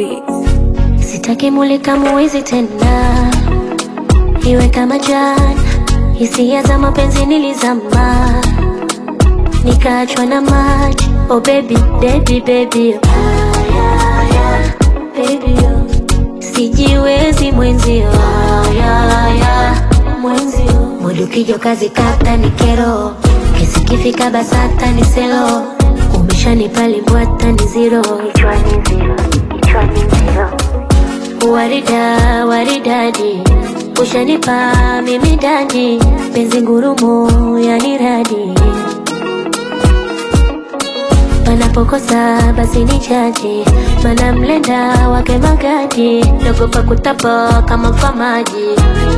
Beats. Sitaki mulika muwizi tena, iwe kama jana. Hisia za mapenzi nilizama, nikaachwa na maji. Oh baby, baby, baby, ah, yeah, yeah, baby, oh. Sijiwezi mwenzio, ah, yeah, yeah, mwenzio. Mudu kijo kazi kata ni kero, kesi kifika basata ni selo. Umeshanipa limbwata ni zero, kichwani zero, kichwani zero. Warida, waridadi, ushanipa mimi dadi, penzi ngurumo yani radi. Panapokosa basi ni chaji, mana mlenda wake magadi, nagopa kutapa kama famaji.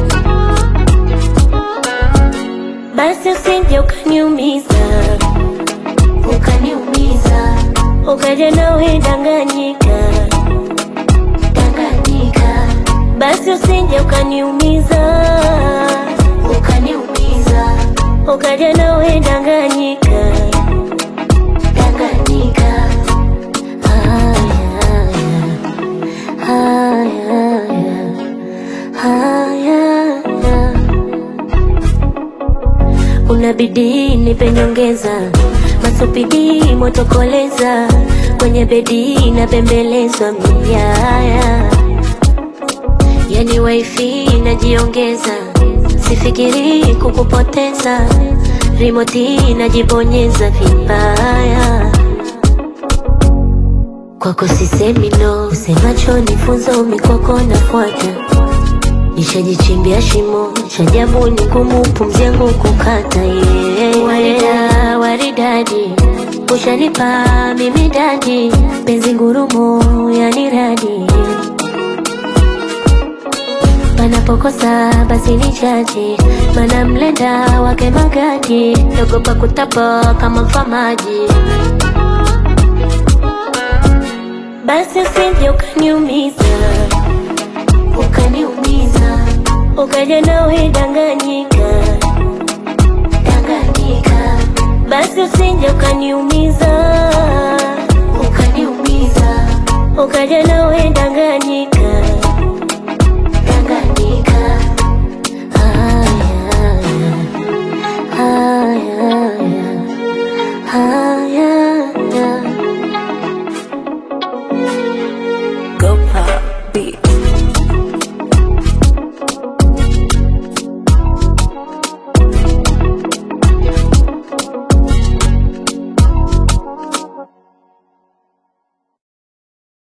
Basi usije ukaniumiza, ukaniumiza, ukaja nawe danganyika Tanganyika, basi usije ukaniumiza, ukaniumiza, ukaja nawe Tanganyika, Tanganyika. Haya, haya, haya, haya. Unabidi nipe nyongeza, masupidi motokoleza, kwenye bedi napembelezwa miaya, yani wifi najiongeza, sifikiri kukupoteza, rimoti najibonyeza vibaya kwako sisemi no, semacho nifunzo mikoko nafuata Nishajichimbia shimo shajabu ni ngumu pumzi yangu kukata yeah. Warida, waridadi ushanipa mimi dadi penzi ngurumo yani radi panapokosa basi ni chaji mana mlenda wake magadi nagopa kutapa kama famaji basi usije ukaniumiza ukaniumiza ukaja nawe danganyika danganyika basi usije ukaniumiza ukaniumiza ukaja nawe danganyika danganyika haya haya haya